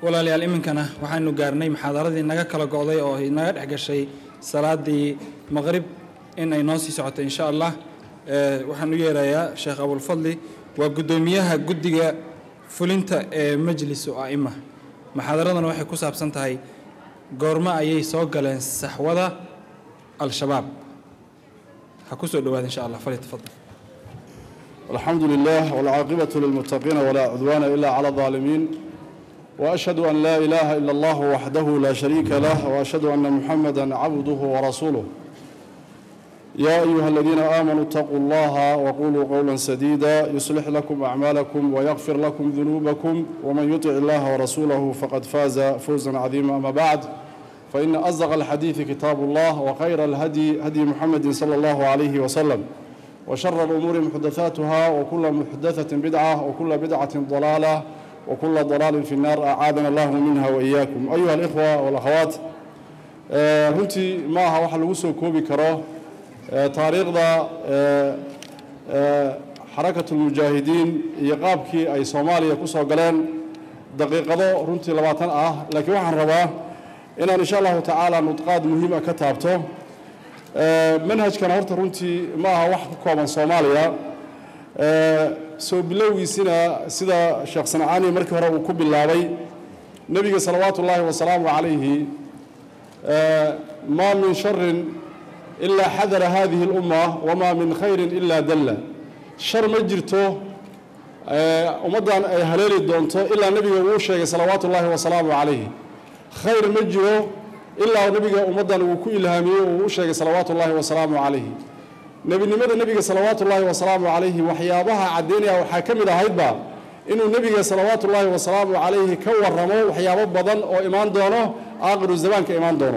walaalayaal iminkana waxaanu gaarnay muxaadaradii naga kala go'day oo naga dhex gashay salaadii maqrib in ay noo sii socoto insha allah waxaan u yeerayaa sheekh abulfadli waa guddoomiyaha guddiga fulinta ee majlisu a'ima muxaadaradana waxay ku saabsan tahay goormo ayay soo galeen saxwada al-shabaab ha ku soo dhowaada insha allah falyatafadal الحمد لله والعاقبة للمتقين ولا عدوان إلا على الظالمين وأشهد أن لا إله إلا الله وحده لا شريك له وأشهد أن محمدا عبده ورسوله يا أيها الذين آمنوا اتقوا الله وقولوا قولا سديدا يصلح لكم أعمالكم ويغفر لكم ذنوبكم ومن يطع الله ورسوله فقد فاز فوزا عظيما أما بعد فإن أصدق الحديث كتاب الله وخير الهدي هدي محمد صلى الله عليه وسلم وشر الأمور محدثاتها وكل محدثة بدعة وكل بدعة ضلالة وكل ضلال في النار أعاذنا الله منها وإياكم أيها الإخوة والأخوات runtii ma aha waxa lagu soo koobi karo taariikhda xarakatulmujaahidiin iyo qaabkii ay soomaaliya ku soo galeen daqiiqado runtii labaatan ah laakiin waxaan rabaa inaan insha allahu tacaala nudqaad muhiima ka taabto manhajkana horta runtii ma aha wax ku kooban soomaaliya soo bilowgiisina sida sheekh sancaani markii hore uu ku bilaabay nebiga salawaatu ullaahi wasalaamu calayhi ma min sharin ilaa xadara hadihi اlumma wamaa min khayrin ilaa dalla shar ma jirto ummaddan ay haleeli doonto ilaa nebiga uu sheegay salawaatu ullaahi wasalaamu calayhi khayr ma jiro ilaa nebiga ummaddan uu ku ilhaamiyey uu u sheegay salawaatu ullaahi wasalaamu calayhi nebinimada nebiga salawaatu ullaahi wasalaamu calayhi waxyaabaha caddaynaya waxaa ka mid ahaydba inuu nebiga salawaatu ullaahi wasalaamu calayhi ka warramo waxyaabo badan oo imaan doono aakhiru zamaanka imaan doono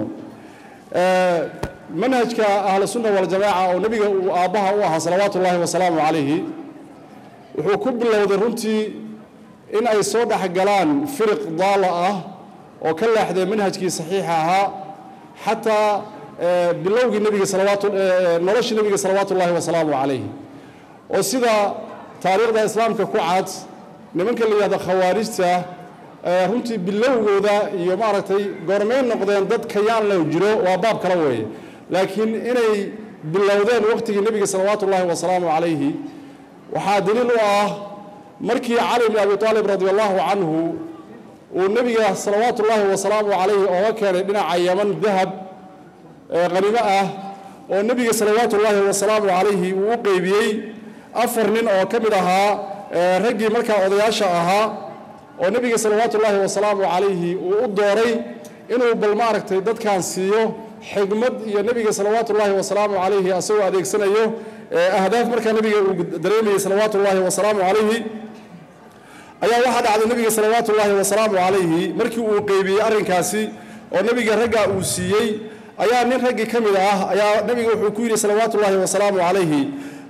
manhajka ahlu sunna waljamaaca oo nebiga uu aabbaha u ahaa salawaatu ullaahi wasalaamu calayhi wuxuu ku bilowday runtii in ay soo dhexgalaan firiq daala ah oo ka leexday manhajkii saxiixa ahaa xataa bilowgii nebiga salawaatu noloshii nebiga salawaatu ullaahi wasalaamu calayhi oo sida taariikhda islaamka ku cad nimanka la yidhahdo khawaarijta runtii bilowgooda iyo maaragtay goormay noqdeen dad kayaan loo jiro waa baab kale weeye laakiin inay bilowdeen waqtigii nebiga salawaatu ullaahi wasalaamu calayhi waxaa daliil u ah markii cali bn abi aalib radi allahu canhu uu nebiga salawaatu ullaahi wasalaamu calayhi ooga keenay dhinaca yaman dahab qaniimo ah oo nebiga salawaatu ullaahi wasalaamu calayhi uu u qeybiyey afar nin oo ka mid ahaa raggii markaa odayaasha ahaa oo nebiga salawaatu ullaahi wasalaamu calayhi uu u dooray inuu bal maaragtay dadkan siiyo xigmad iyo nebiga salawaatu ullaahi wasalaamu calayhi asagoo adeegsanayo ahdaaf markaa nebiga uu dareemayey salawaatu ullaahi wasalaamu calayhi ayaa waxaa dhacday nebiga salawaatu ullaahi wasalaamu calayhi markii uu qeybiyey arrinkaasi oo nebiga raggaa uu siiyey ayaa nin raggii ka mid ah ayaa nebiga wuxuu ku yidhi salawaatu ullaahi wasalaamu calayhi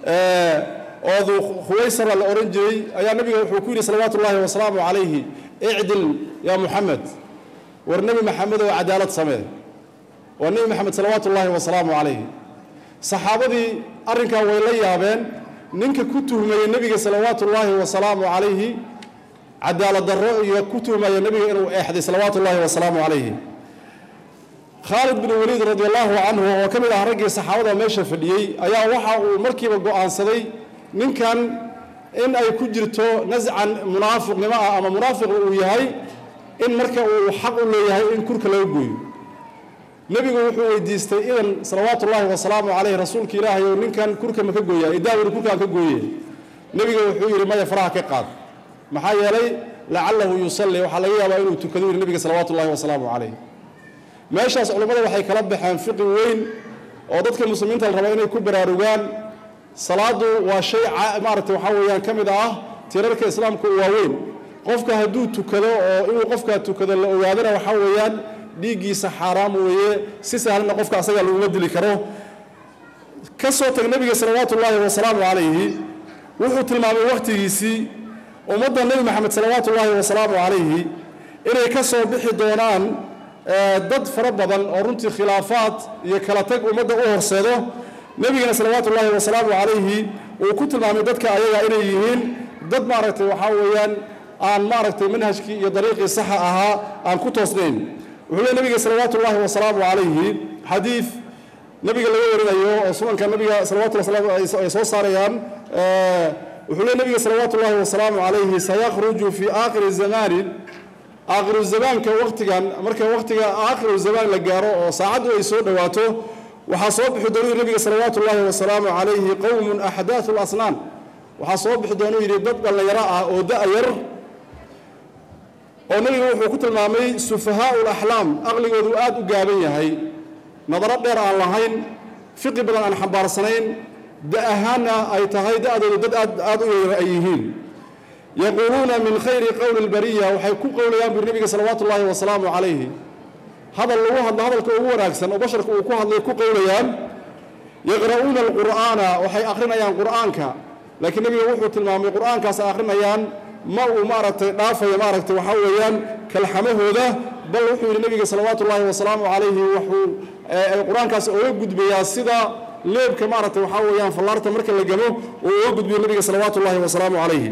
oo du khuwaysara la odhan jiray ayaa nebiga wuxuu ku yidhi salawaatu ullaahi wasalaamu calayhi icdil yaa muxamed war nebi maxamed oo cadaalad samee waa nebi maxamed salawaatu ullaahi wasalaamu calayhi saxaabadii arrinkaa way la yaabeen ninka ku tuhmayey nebiga salawaatu ullaahi wasalaamu calayhi cadaalad darro iyo ku tuhmaya nebiga inuu eexday salawaatu ullaahi wasalaamu calayhi khaalid bin waliid radi allahu canhu oo ka mid ah raggii saxaabada meesha fadhiyey ayaa waxa uu markiiba go'aansaday ninkan in ay ku jirto nascan munaafiqnimo ah ama munaafiq uu yahay in marka uu xaq u leeyahay in kurka laga gooyo nebigu wuxuu weydiistay idan salawaatu ullaahi wasalaamu calayh rasuulka ilaahay ou ninkan kurka ma ka gooyaa idaawir kurkaan ka gooye nebiga wuxuu yidhi maya faraha ka qaad maxaa yeelay lacalahu yusalli waxaa laga yaabaa inuu tukado yidhi nebiga salawaatu ullaahi wasalaamu calayh meeshaas culammada waxay kala baxeen fiqi weyn oo dadka muslimiinta la raba inay ku baraarugaan salaadu waa shay maaragtay waxaa weeyaan ka mid ah tirarka islaamka u waaweyn qofka hadduu tukado oo inuu qofkaa tukado la ogaadana waxaa weeyaan dhiiggiisa xaaraam weeye si sahlanna qofka asaga laguma dili karo ka soo tag nebiga salawaatu ullaahi wasalaamu calayhi wuxuu tilmaamay wakhtigiisii ummadda nebi maxamed salawaatu ullaahi wasalaamu calayhi inay ka soo bixi doonaan dad fara badan oo runtii khilaafaad iyo kala tag ummadda u horseedo nebigana salawaatu ullaahi wasalaamu calayhi uu ku tilmaamay dadka ayaga inay yihiin dad maaragtay waxaa weeyaan aan maaragtay manhajkii iyo dariiqii saxa ahaa aan ku toosnayn wuxuu leey nabiga salawaatu ullahi wasalaamu calayhi xadiid nabiga laga warinayo oo sunanka nabiga salawatu ay soo saarayaan wuxuu leey nabiga salawaatu ullahi wasalaamu calayhi sayakhruju fi aakhiri zamaanin aakhiru zamaanka waqtigan marka waqtiga aakhiru zamaan la gaaro oo saacaddu ay soo dhowaato waxaa soo bixi doonuu nabiga salawaatu ullahi wasalaamu calayhi qowmun axdaathu lasnaan waxaa soo bixi doonuu yidhi dad dhallinyaro ah oo da-yar oo nabiga wuxuu ku tilmaamay sufahaau laxlaam aqligoodu aad u gaaban yahay nadaro dheer aan lahayn fiqi badan aan xambaarsanayn da ahaanna ay tahay da-doodu dad aad aad u yar ay yihiin yaquuluuna min khayri qowli lbariya waxay ku qowlayaan buri nabiga salawaatu ullaahi wasalaamu calayhi hadal lagu hadlo hadalka ugu wanaagsan oo basharka uu ku hadlay ku qowlayaan yaqra'uuna alqur'aana waxay akhrinayaan qur'aanka laakiin nabiga wuxuu tilmaamay qur'aankaas ay akhrinayaan ma uu maaragtay dhaafayo maaragtay waxaa weeyaan kalxamahooda bal wuxuu yidhi nabiga salawaatu ullaahi wasalaamu calayhi wuxuu qur-aankaas oga gudbayaa sida leebka maaragtay waxaa weeyaan fallaarta marka la gamo uu oga gudbiyo nabiga salawaatu ullaahi wasalaamu calayhi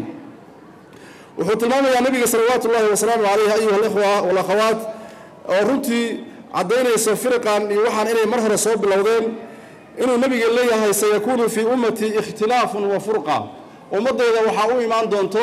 wuxuu tilmaamayaa nabiga salawaatu ullaahi wasalaamu calayhi ayuha alikhwa walakhawaat oo runtii caddaynaysa firiqan iyo waxaan inay mar hore soo bilowdeen inuu nabiga leeyahay sayakuunu fii ummatii ikhtilaafun wa furqa ummaddayda waxaa u imaan doonto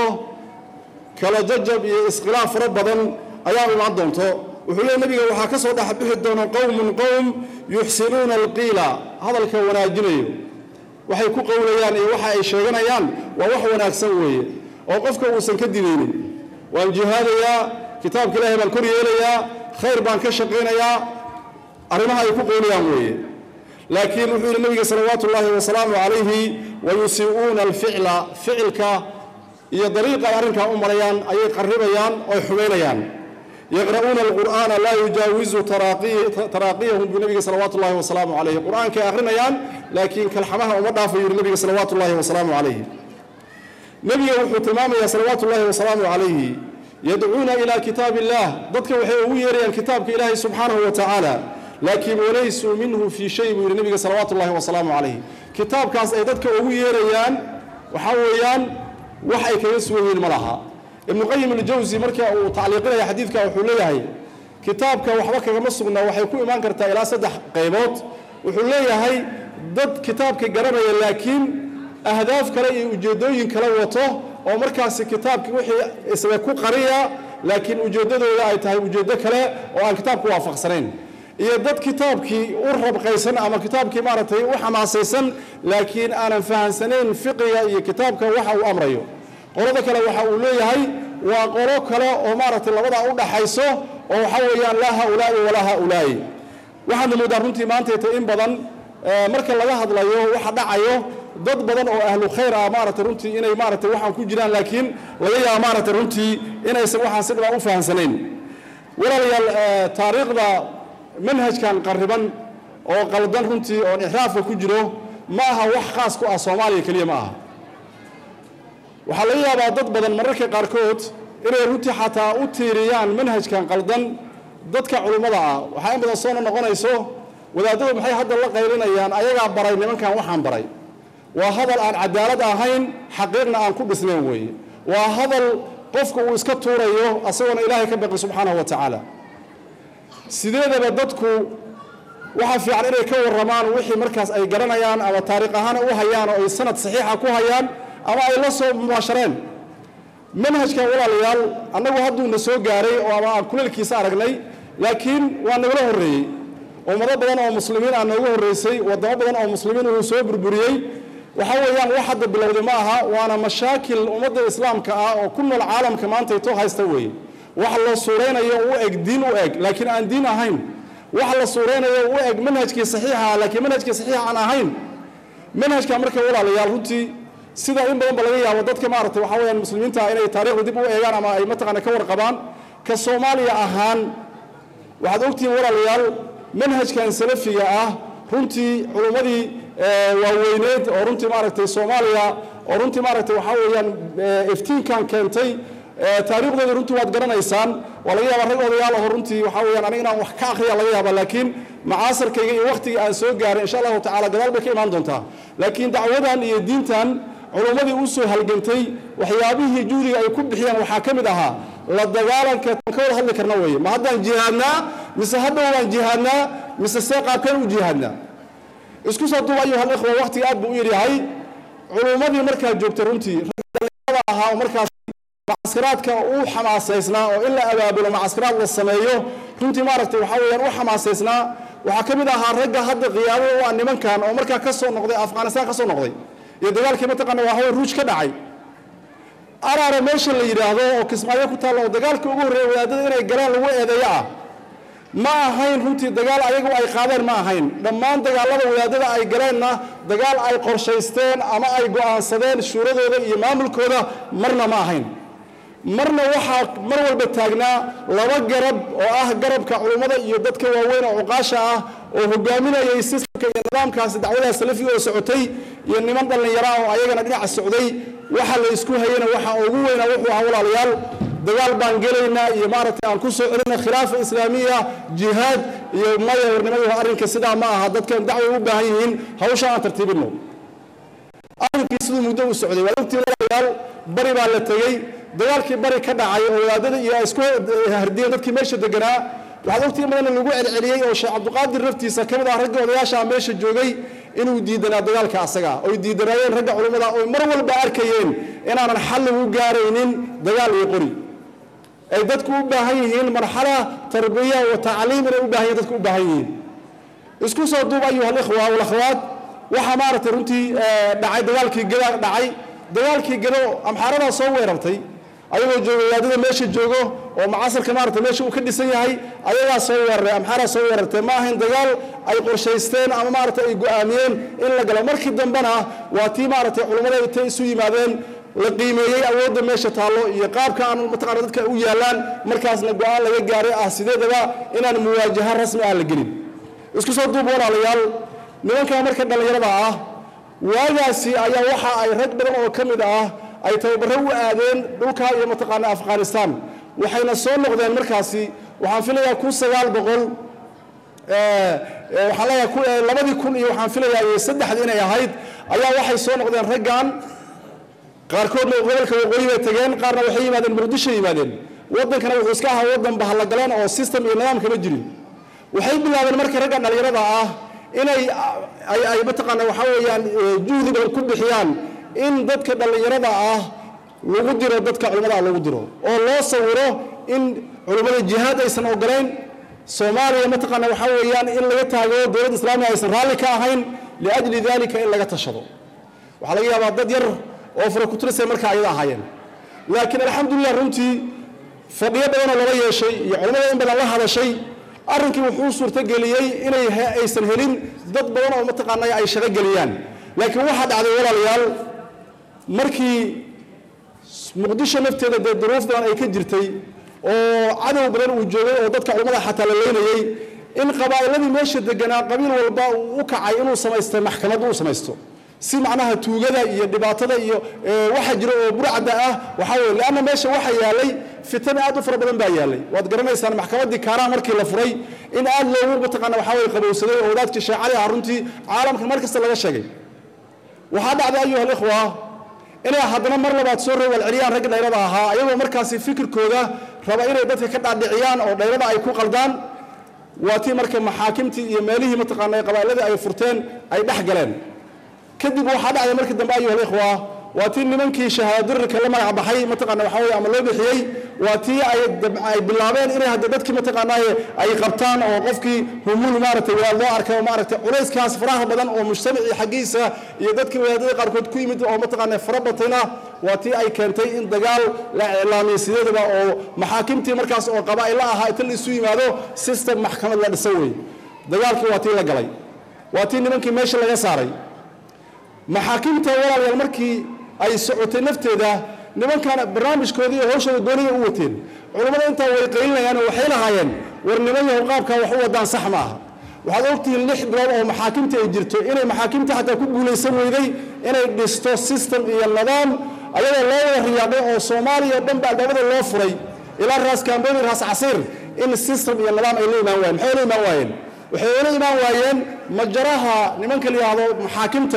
kala jajab iyo iskhilaaf fara badan ayaa u imaan doonto wuxuu leey nabiga waxaa ka soo dhexbixi doona qowmun qowm yuxsinuuna alqiila hadalka wanaajinayo waxay ku qowlayaan iyo waxa ay sheeganayaan waa wax wanaagsan weeye oo qofka uusan ka dibaynin waan jihaadayaa kitaabka ilaahay baan kor yeelayaa khayr baan ka shaqaynayaa arrimaha ay ku qowlayaan weeye laakiin wuxuu yidhi nabiga salawaatu ullaahi wasalaamu calayhi wayusii'uuna alficla ficilka iyo dariiqa ay arrinkaa u marayaan ayay qarribayaan oy xumaynayaan yaqra'uuna alqur'aana laa yujaawizu taraaqiyahum buu nabiga salawaatu ullahi wasalaamu calayhi qur'aankay akhrinayaan laakiin kalxamaha uma dhaafayo yidhi nabiga salawaatu ullahi wasalaamu calayhi nebiga wuxuu tilmaamayaa salawaatu ullahi wasalaamu calayhi yadcuuna ilaa kitaab illah dadka waxay ugu yeerayaan kitaabka ilaahay subxaanahu wa tacaala laakiin walaysuu minhu fii shay buu yidhi nabiga salawaatu ullahi wasalaamu calayhi kitaabkaas ay dadka ugu yeerayaan waxaa weeyaan wax ay kaga sugan yihiin ma laha ibnu qayim aljawsi marka uu tacliiqinaya xadiidka wuxuu leeyahay kitaabka waxba kagama sugna waxay ku imaan kartaa ilaa saddex qaybood wuxuu leeyahay dad kitaabka garanaya laakiin ahdaaf kale iyo ujeeddooyin kale wato oo markaasi kitaabki wixii isaga ku qariya laakiin ujeeddadooda ay tahay ujeeddo kale oo aan kitaabku waafaqsanayn iyo dad kitaabkii u rabqaysan ama kitaabkii maaragtay u xamaasaysan laakiin aanan fahansanayn fiqiga iyo kitaabka waxa uu amrayo qolada kale waxa uu leeyahay waa qolo kale oo maaragtay labadaa u dhaxayso oo waxa weeyaan laa haulaa'i walaa haulaa'i waxaadna moodaa runtii maantayta in badan marka laga hadlayo waxa dhacayo dad badan oo ahlu khayr ah maaragtay runtii inay maaragtay waxaan ku jiraan laakiin laga yaaba maaragtay runtii inaysan waxaan si dhibaan u fahansanayn walaalayaal taariikhda manhajkan qarriban oo qaldan runtii oon ixraafka ku jiro ma aha wax khaas ku ah soomaaliya keliya ma aha waxaa laga yaabaa dad badan mararka qaarkood inay runtii xataa u tiiriyaan manhajkan qaldan dadka culummada ah waxaa in badan soona noqonayso wadaadadu maxay hadda la qaylinayaan ayagaa baray nimankan waxaan baray waa hadal aan cadaalad ahayn xaqiiqna aan ku dhisnayn weeye waa hadal qofka uu iska tuurayo asagoona ilaahay ka baqi subxaanahu wa tacaala sideedaba dadku waxaa fiican inay ka warramaan wixii markaas ay garanayaan ama taariikh ahaan u hayaan oo ay sanad saxiixa ku hayaan ama ay la soo mubaashareen manhajkan walaalayaal annagu hadduuna soo gaaray oo ama aan kuleelkiisa aragnay laakiin waa nagala horreeyey ummado badan oo muslimiin aa nooga horreysay waddamo badan oo muslimiin uu soo burburiyey waxa weeyaan wax hadda bilowday ma aha waana mashaakil ummadda islaamka ah oo ku nool caalamka maanta ito haysta weeye wax la suuraynayo u eg diin u eg laakiin aan diin ahayn wax la suuraynayo u eg manhajkii saxiixa laakiin manhajkii saxiixa aan ahayn manhajka marka walaalayaal runtii sida in badan ba laga yaabo dadka maaragtay waxa weeyaan muslimiinta inay taariikhda dib u eegaan ama ay mataqaana ka warqabaan ka soomaaliya ahaan waxaad ogtihiin walaalayaal manhajkan salafiga ah runtii culummadii waaweyneed oo runtii maaragtay soomaaliya oo runtii maaragtay waxaa weeyaan iftiinkan keentay taariikhdooda runtii waad garanaysaan waa laga yaabaa rag odayaal oo runtii waxaa weeyaan aniga inaan wax ka akhriya laga yaaba laakiin macaasarkayga iyo wakhtigii aan soo gaaray insha allahu tacala gadaal bay ka imaan doontaa laakiin dacwadan iyo diintan culummadii u soo halgantay waxyaabihii juhdiga ay ku bixiyeen waxaa ka mid ahaa la dagaalanka ka wada hadli karna weeye ma haddaan jihaadnaa mise hadhow baan jihaadnaa mise see qaabkeen u jihaadnaa isku soo duub ayuha alikhwa waqtiga aad buu u yaryahay culummadii markaa joogtay runtii ragga ahaa oo markaas macaskaraadka u xamaasaysnaa oo in la abaabulo macaskaraad la sameeyo runtii maaragtay waxaa weeyaan u xamaasaysnaa waxaa ka mid ahaa ragga hadda qiyaamo u ah nimankan oo markaa ka soo noqday afghanistan ka soo noqday iyo dagaalkii mataqaana waa hawe ruuj ka dhacay araara meesha la yidhaahdo oo kismaayo ku taalla oo dagaalkii ugu horreeya wadaadada inay galaan lagu eedeeyo ah ma ahayn runtii dagaal ayagu ay qaadeen ma ahayn dhammaan dagaalada wadaadada ay galeenna dagaal ay qorshaysteen ama ay go'aansadeen shuuradooda iyo maamulkooda marna ma ahayn marna waxaa mar walba taagnaa laba garab oo ah garabka culummada iyo dadka waaweyn oo cuqaasha ah oo hogaaminayay sistamka iyo nidaamkaasi dacwadaha salafiga oo socotay iyo niman dhallinyara oo ayagana dhinaca socday waxa la isku hayana waxa ugu weynaa wuxuu ahaa walaalayaal dagaal baan gelaynaa iyo maaragtay aan ku soo celina khilaafa islaamiya jihaad iyo maya warnimadu arrinka sidaa ma aha dadkan dacway u baahan yihiin hawsha aan tartiibino arrinkii siduu muddo u socday waa ogtii walaalayaal bari baa la tegey dagaalkii bari ka dhacay oo wadaadada iyo ay isku hardiyeen dadkii meesha deganaa waxaad ogtii madana lagu celceliyey oo sheekh cabdiqaadir naftiisa ka mid ah ragga odayaasha meesha joogay inuu diidanaa dagaalka asaga oy diidanaayeen ragga culummada oy mar walba arkayeen inaanan xal lagu gaaraynin dagaal iyo qori ay dadku u baahan yihiin marxala tarbiya wa tacliim inay u baahan yihin dadku u baahan yihiin isku soo duub ayuha alikhwa walakhawaat waxaa maaragtay runtii dhacay dagaalkii gada dhacay dagaalkii gado amxaaradaa soo weerartay ayagoo jooga wadaadada meesha joogo oo macasarka maarata meesha uu ka dhisan yahay ayagaa soo weeraray amxaaraa soo weerartay ma ahayn dagaal ay qorshaysteen ama maarata ay go'aamiyeen in la galo markii dambena waa tii maaragtay culummada intay isu yimaadeen la qiimeeyey awoodda meesha taallo iyo qaabka aan mataqana dadka u yaallaan markaasna go'aan laga gaaray ah sideedaba inaan muwaajaha rasmi ah la gelin isku soo duub walaalayaal nimankaa marka dhallinyarada ah waagaasi ayaa waxa ay rag badan oo ka mid ah ay tababaro u aadeen dhulka iyo mataqaana afghanistan waxayna soo noqdeen markaasi waxaan filayaa kun sagaal boqol waxaan leeyahay labadii kun iyo waxaan filayaa saddexdii inay ahayd ayaa waxay soo noqdeen raggan qaarkoodna gobolka waqooyi bay tageen qaarna waxay yimaadeen muqdisho yimaadeen waddankana wuxuu iska ahaa waddan bahallagaleen oo system iyo nidaam kama jirin waxay bilaabeen marka ragga dhallinyarada ah inay ay mataqaana waxaa weeyaan juhdi badan ku bixiyaan in dadka dhallinyarada ah lagu diro dadka culimmada ah lagu diro oo loo sawiro in culimmada jihaad aysan ogolayn soomaaliya mataqaana waxaa weeyaan in laga taageero dowladda islaamiga aysan raalli ka ahayn liajli dalika in laga tashado waxaa laga yaabaa dad yar oo farakuturisay markaa ayada ahaayeen laakiin alxamdulilah runtii fadhiyo badanoo lala yeeshay iyo culimmada in badan la hadashay arrinkii wuxuu suurtogeliyey inay aysan helin dad badan oo mataqaana ay shaqo geliyaan laakiin waxaa dhacday walaalayaal markii muqdisho nafteeda dee duruuf badan ay ka jirtay oo cadow badan uu joogay oo dadka culimmada xataa la leynayey in qabaa'iladii meesha deganaa qabiil walba uu u kacay inuu samaystay maxkamad uu samaysto si macnaha tuugada iyo dhibaatada iyo waxa jira oo burcada ah waxaa weye leanna meesha waxa yaalay fitan aad u fara badan baa yaalay waad garanaysaan maxkamaddii kaaraha markii la furay in aad loogu mataqaana waxaa weye qabowsaday oo wadaadkii sheecali ah runtii caalamkan mar kasta laga sheegay waxaa dhacday ayuha alikhwa inay haddana mar labaad soo rowalceliyaan ragga dhayrada ahaa ayagoo markaasi fikirkooda raba inay dadka ka dhaadhiciyaan oo dhayrada ay ku qaldaan waa tii marka maxaakimtii iyo meelihii mataqaana qabaa'iladii ay furteen ay dhex galeen kadib waxaa dhacday markii dambe ayuha alikhwa waa tii nimankii shahaadadirka la magac baxay mataqaana waxaa weye ama loo bixiyey waa tii ay ay bilaabeen inay hadda dadkii mataqaana ay qabtaan oo qofkii humul maaragtay waa loo arkay oo maaragtay culayskaas faraha badan oo mujtamacii xaggiisa iyo dadkii wadaadada qaarkood ku yimid oo mataqaana fara batayna waa tii ay keentay in dagaal la iclaamiyey sideedaba oo maxaakimtii markaas oo qabaa'ilo ahaa inta la isu yimaado system maxkamad la dhisan weeye dagaalkii waa tii la galay waa tii nimankii meesha laga saaray maxaakimta walaalayaal markii ay socotay nafteeda nimankan barnaamijkoodii iyo hawshooda gooniya u wateen culammada intaa way qaylinayaan oo waxay lahaayeen war niman yahow qaabkaa wax u wadaan sax ma aha waxaad ogtihiin lix bilood oo maxaakimta ay jirto inay maxaakimta xataa ku guulaysan weyday inay dhisto system iyo nidaam ayadoo loo wada riyaaqay oo soomaaliya o dhan ba albaabada loo furay ilaa raas kaambeyn raas casiir in system iyo nidaam ay la imaan waayeen maxay la imaan waayeen waxay ula imaan waayeen majaraha nimanka la yidhaahdo maxaakimta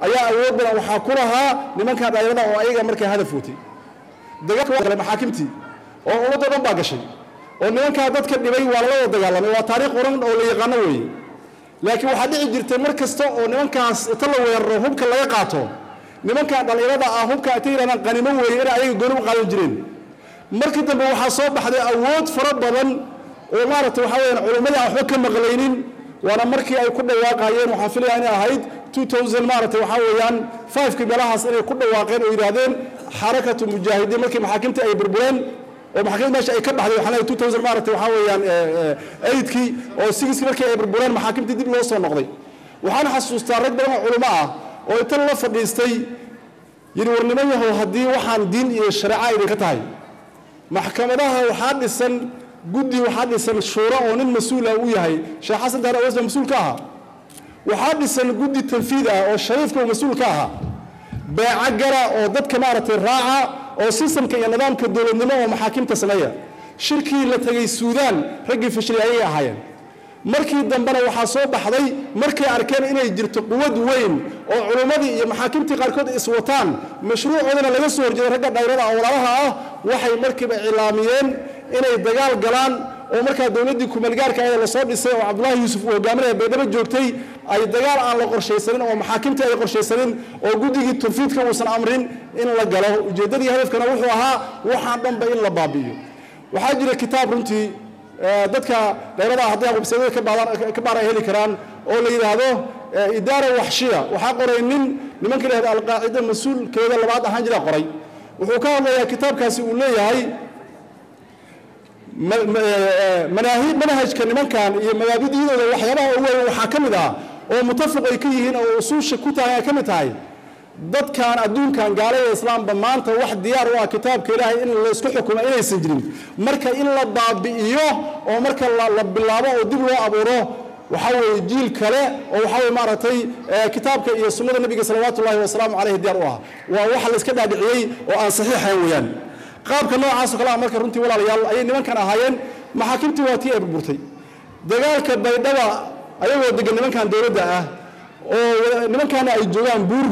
ayaa awood badan waxaa ku lahaa nimankan dhalinyarada oo ayaga markaa hadaf watay dagaalka maxaakimtii oo ummadda dhan baa gashay oo nimankaa dadka dhibay waa lala wada dagaalamay waa taariikh qoran oo la yaqaano weeye laakiin waxaa dhici jirtay mar kasta oo nimankaas inta la weeraro hubka laga qaato nimankan dhallinyarada ah hubka intay yidhahdaan qanimo weeye inay ayaga gooni u qaadan jireen markii dambe waxaa soo baxday awood fara badan oo maaragtay waxaa weyaan culimmadii aan waxba ka maqlaynin waana markii ay ku dhawaaqayeen waxaan filaya inay ahayd 2000 maaragtay waxaa weeyaan 5kii meelahaas inay ku dhawaaqeen oo yidhaahdeen xarakatu mujaahidiin markii maxaakimtii ay burbureen oo maxaakimta meesha ay ka baxday waxaan leeyahay 2000 maaragtay waxaa weeyaan eydkii oo sigiskii markii ay burbureen maxaakimtii dib loo soo noqday waxaan xasuustaa rag badan oo culimo ah oo inta la fadhiistay yidhi war niman yahow haddii waxaan diin iyo shareeca idinka tahay maxkamadaha waxaa dhisan guddi waxaa dhisan shuuro oo nin mas-uula u yahay sheekh xasan daar aweys baa mas-uul ka ahaa waxaa dhisan guddi tanfiid ah oo shariifka uu mas-uul ka ahaa beeco gara oo dadka maaragtay raaca oo sistamka iyo nidaamka dowladnimo oo maxaakimta sameeya shirkii la tegey suudaan raggii fashilay ayay ahaayeen markii dambena waxaa soo baxday markay arkeen inay jirto quwad weyn oo culummadii iyo maxaakimtii qaarkood iswataan mashruucoodana laga soo horjeeday ragga dhayrada oo walaalaha ah waxay markiiba cilaamiyeen inay dagaal galaan oo markaa dowladdii kumeelgaarka ee lasoo dhisay oo cabdullaahi yuusuf uu hogaaminaya baydhabo joogtay ay dagaal aan la qorshaysanin oo maxaakimtii ay qorshaysanin oo guddigii tanfiidka uusan amrin in la galo ujeeddadii hadafkana wuxuu ahaa waxaan dhanba in la baabi'iyo waxaa jira kitaab runtii dadka dhayrada hadday websaydyada ka baar ay heli karaan oo la yidhaahdo idaara waxshiya waxaa qoray nin nimanka la yihahdo alqaacida mas-uulkeeda labaad ahaan jira qoray wuxuu ka hadlayaa kitaabkaasi uu leeyahay manhajka nimankan iyo mabaabidiyadooda waxyaabaha ugu weyn waxaa ka mid ah oo mutafaq ay ka yihiin oo usuusha ku tahay ay ka mid tahay dadkan adduunkan gaalada islaamba maanta wax diyaar u ah kitaabka ilaahay in laysku xukumo inaysan jirin marka in la baabi'iyo oo marka la bilaabo oo dib loo abuuro waxaa weeye jiil kale oo waxaa weye maaragtay kitaabka iyo sunnada nebiga salawaatu ullahi wasalaamu caleyhi diyaar u ah waa waxa la iska dhaadhiciyey oo aan saxiixayn weeyaan qaabka noocaasoo kale ah marka runtii walaalayaal ayay nimankan ahaayeen maxaakimtii waa tii ay burburtay dagaalka baydhaba ayagoo degan nimankan dowladda ah oo nimankaana ay joogaan buur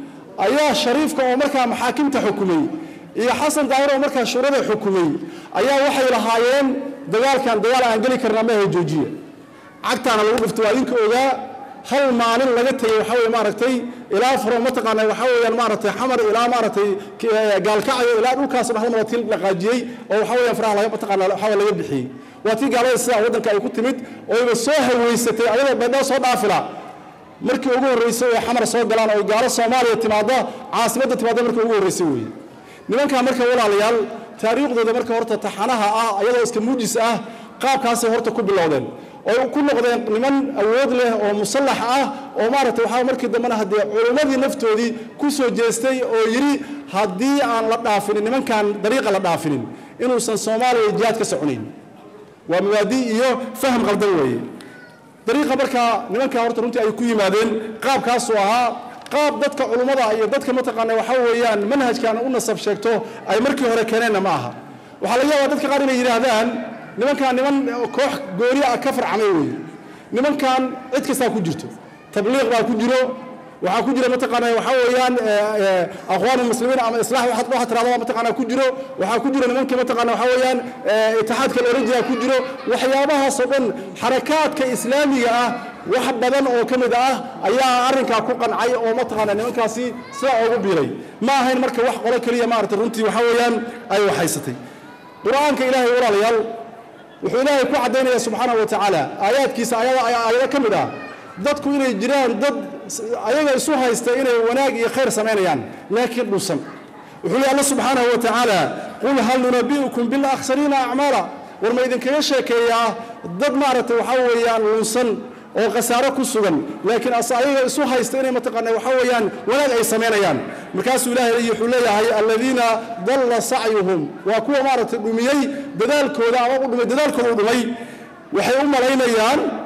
ayaa shariifka oo markaa maxaakimta xukumay iyo xasan daahir oo markaa shuurada xukumay ayaa waxay lahaayeen dagaalkan dagaal aan geli karnaa maaha joojiya cagtaana lagu dhufto waa idinka ogaa hal maalin laga tegey waxaa weye maaragtay ilaa faro mataqaana waxaa weeyaan maaragtay xamar ilaa maaragtay gaalkacyo ilaa dhulkaas dhexdan waa tii dhaqaajiyey oo waxaa weeyaan faraha laga mataqaana waxaa laga bixiyey waa tii gaalada sidaa waddanka ay ku timid oo iba soo haweysatay ayadoo baydhabo soo dhaafila markii ugu horreysay ay xamar soo galaan oo gaalo soomaaliya timaadda caasimadda timaadda markii ugu horreysay weeye nimankaa marka walaalayaal taariikhdooda marka horta taxanaha ah ayadoo iska muujis ah qaabkaasay horta ku bilowdeen oo ku noqdeen niman awood leh oo musallax ah oo maaragtay waxaa markii dambena haddee culimmadii naftoodii ku soo jeestay oo yidhi haddii aan la dhaafinin nimankan dariiqa la dhaafinin inuusan soomaaliya jihaad ka soconayn waa mabaadi iyo faham qaldan weeye dariiqa markaa nimankaa horta runtii ay ku yimaadeen qaabkaasuu ahaa qaab dadka culummada iyo dadka mataqaana waxaa weeyaan manhajkan u nasab sheegto ay markii hore keeneenna ma aha waxaa laga yaabaa dadka qaar inay yidhaahdaan nimankan niman koox gooni ah ka farcamay weeye nimankan cid kastaa ku jirto tabliiq baa ku jiro waxaa ku jira mataqaana waxaa weeyaan aqwaan muslimiin ama islaax waxaad waxaad tirahdaa mataqaana ku jiro waxaa ku jira nimankii mataqaana waxaa weeyaan itixaadka la oran jiraa ku jiro waxyaabahaasoo dhan xarakaadka islaamiga ah wax badan oo ka mid ah ayaa arrinkaa ku qancay oo mataqaana nimankaasi sidaa ugu biiray ma ahayn marka wax qolo keliya maaragtay runtii waxaa weeyaan ay waxaysatay qur-aanka ilaahay walaalayaal wuxuu ilaahay ku caddaynaya subxaanahu wa tacaala aayaadkiisa aayado ka mid ah dadku inay jiraan dad ayaga isu haysta inay wanaag iyo khayr samaynayaan laakiin dhuusan wuxuu leey alla subxaanahu wa tacaala qul hal nunabi'ukum bilakhsariina acmaala war ma idinkaga sheekeeyaa dad maaragtay waxaa weeyaan lunsan oo khasaaro ku sugan laakiin ase ayaga isu haysta inay mataqaana waxaa weeyaan wanaag ay samaynayaan markaasuu ilaahay wuxuu leeyahay aladiina dalla sacyuhum waa kuwa maaragtay dhumiyey dadaalkooda ama u dhumay dadaalkooda u dhumay waxay u malaynayaan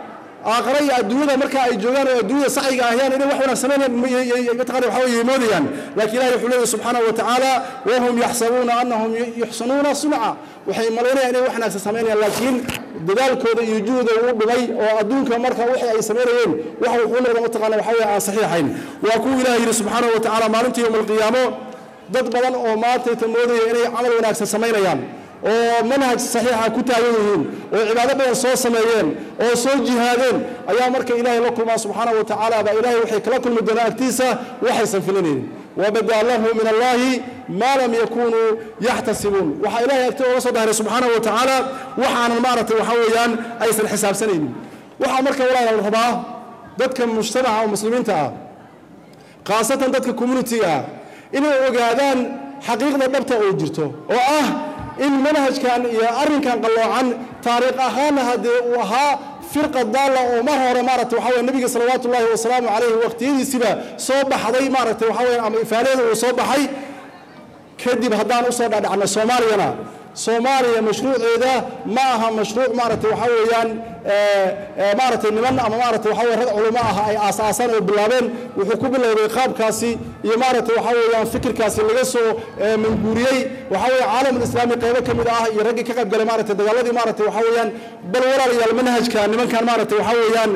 aakhare iyo adduunyada marka ay joogaan oo adduunyada saxiga ahyaan inay wax wanaag samaynayaan mataqana waxa weeye moodayaan laakiin ilahi wuxuu leeyahy subxaanahu wa tacaala wahum yaxsabuuna annahum yuxsinuuna sunca waxay malaynayaan inay wax wanaagsan samaynayaan laakiin dadaalkooda iyo juhda uu dhumay oo adduunka marka wixii ay samaynayeen wax wuxuu noqda mataqana waxa weeye aan saxiixayn waa kuwa ilahi yidhi subxaanahu wa tacaala maalintii yowma alqiyaamo dad badan oo maantayta moodaya inay camal wanaagsan samaynayaan oo manhaj saxiixa ku taagan yihiin oo cibaado badan soo sameeyeen oo soo jihaadeen ayaa marka ilaahay la kulmaa subxaana wa tacaala baa ilaahay waxay kala kulmi doonaa agtiisa waxaysan filanaynin wabadaa lahu min allahi maa lam yakunuu yaxtasibuun waxaa ilahay agti oga soo dahiray subxaana wa tacaala waxaanan maaragtay waxa weeyaan aysan xisaabsanaynin waxaa marka walaala la rabaa dadka mujtamaca oo muslimiinta ah khaasatan dadka communitiga ah inay ogaadaan xaqiiqda dhabta oo jirto oo ah in manhajkan iyo arrinkan qalloocan taariikh ahaanna haddee uu ahaa firqa daalla oo mar hore maaragtay waxa weye nebiga salawaatu ullahi wasalaamu calayhi waqtiyadiisiba soo baxday maaragtay waxa weye ama ifaalaheeda uu soo baxay kadib haddaan usoo dhadhacno soomaaliyana soomaaliya mashruuceeda ma aha mashruuc maaragtay waxa weeyaan maaragtay niman ama maaragtay waxa weye rag culamo ah ay aasaasaan oo bilaabeen wuxuu ku bilowday qaabkaasi iyo maaragtay waxa weeyaan fikirkaasi laga soo manguuriyey waxa weeye caalamul islaami qaybo ka mid ah iyo raggii ka qayb galay maaragtay dagaaladii maaragtay waxa weeyaan bal walaalayaal manhajka nimankan maaragtay waxa weeyaan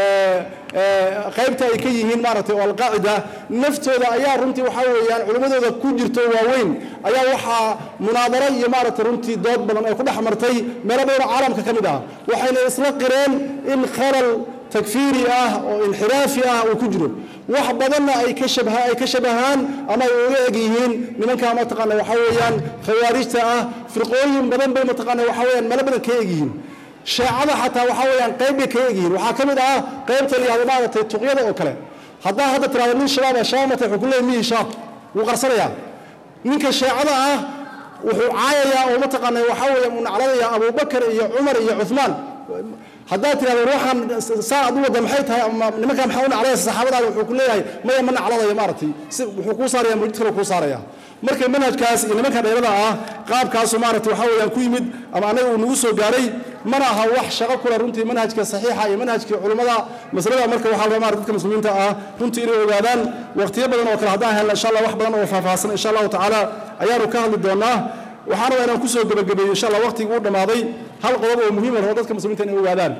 qaybta ay ka yihiin maaragtay oo alqaacida naftooda ayaa runtii waxa weeyaan culimmadooda ku jirto waaweyn ayaa waxaa munaadaro iyo maaragtay runtii dood badan ay ku dhex martay meelo badan oo caalamka ka mid ah waxayna isla qireen in khalal takfiiri ah oo inxiraafi ah uu ku jiro wax badanna ay ka shabha ay ka shabahaan ama ay uga eg yihiin nimankaa mataqaana waxa weeyaan khawaarijta ah firqooyin badan bay mataqaana waxa weeyaan meelo badan ka eg yihiin sheecada xataa waxa weeyaan qayb bay ka eg yihiin waxaa ka mid ah qaybta la yihahdo maaragtay tuqyada oo kale haddaa hadda tirahdo nin shabaab ah shaamata wuxuu ku leeyahay mihi shaab wuu qarsanayaa ninka sheecada ah wuxuu caayayaa oo mataqaana waxa weeye uu nacladayaa abubakar iyo cumar iyo cuthmaan haddaad tirahdo ruuxan saa ad u wadda maxay tahay ama nimankaa maxaa u nacladaysa saxaabadaada wuxuu ku leeyahay maya ma nacladayo maaragtay si wuxuu kuu saaraya mujid kale kuu saaraya marka manhajkaas iyo nimanka dheerada ah qaabkaasu maaragtay waxa weeyaan ku yimid ama annaga uu nagu soo gaaray mana aha wax shaqo kula runtii manhajka saxiixa iyo manhajkii culummada masalada marka waxaa la rabaa dadka muslimiinta ah runtii inay ogaadaan waqtiyo badan oo kale haddaan helna insha allah wax badan oo faahfaahsan insha allahu tacaala ayaanu ka hadli doonaa waxaan rabaa inaan kusoo gebagabeeyo insha allah waqtigii uu dhammaaday hal qodob oo muhiim ah oo dadka muslimiinta inay ogaadaan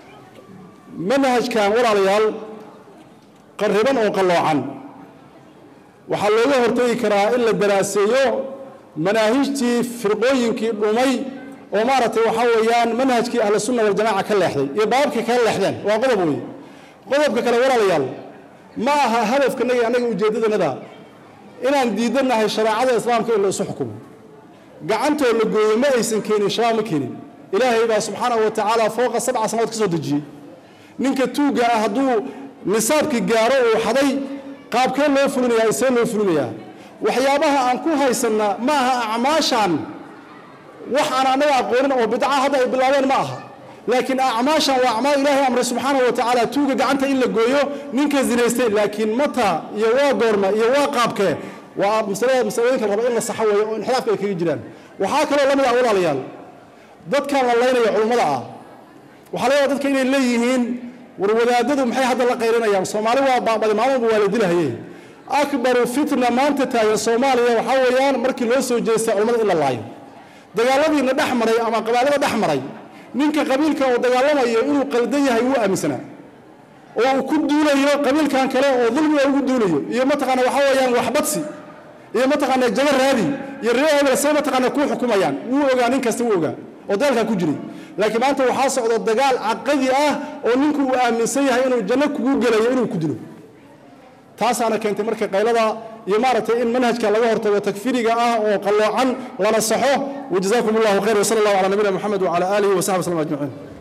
manhajkan walaalayaal qarriban oo qalloocan waxaa looga hortagi karaa in la daraaseeyo manaahijtii firqooyinkii dhumay oo maaragtay waxaa weeyaan manhajkii ahlu sunna waljamaca ka leexday iyo baabkii kala leexdeen waa qodob weeye qodobka kale walaalayaal ma aha hadafkanaga annaga ujeeddadanada inaan diidanahay shareecada islaamka in la isu xukumo gacantoo la gooyey ma aysan keenin shabaab ma keenin ilaahay baa subxaanahu wa tacaala fooqa sabca sanadood ka soo dejiyey ninka tuugga ah hadduu nisaabkii gaaro uu xaday qaabkee loo fulinayaa isee loo fulinayaa waxyaabaha aan ku haysanna ma aha acmaashan wax aan annaga aqoonin oo bidca hadda ay bilaabeen ma aha laakiin acmaashan waa acmaal ilaahay amray subxaanahu wa tacaala tuuga gacanta in la gooyo ninka zinaystay laakiin mata iyo waa goorma iyo waa qaabkee waa masalada masalooyinka la raba in la saxo weeyo oo inxiraafka ay kaga jiraan waxaa kaloo la mid ah walaalayaal dadkan la laynaya culummada ah waxaa laga yaaba dadka inay leeyihiin war wadaadadu maxay hadda la qayrinayaan soomaali waa baabadi maalmuba waa la dilahaye akbaru fitna maanta taagan soomaaliya waxaa weeyaan markii loo soo jeestay culummada in la laayo dagaaladiina dhex maray ama qabaalada dhex maray ninka qabiilka oo dagaalamayo inuu qaldan yahay wuu aaminsanaa oo uu ku duulayo qabiilkan kale oo dulmiga ugu duulayo iyo mataqaana waxaa weeyaan waxbadsi iyo mataqaana jaba raadi iyo reer hebel say mataqaana kuu xukumayaan wuu ogaa nin kasta wuu ogaa oo dagaalkaa ku jiray laakiin maanta waxaa socda dagaal caqadi ah oo ninku uu aaminsan yahay inuu janno kugu gelayo inuu ku dilo taasaana keentay marka qaylada iyo maaragtay in manhajka laga hortago takfiriga ah oo qalloocan lana saxo wajazaakum allahu khayr wasala allahu calaa nabiyina moxamed wacala aalihi wasaxbi wasllam ajmaciin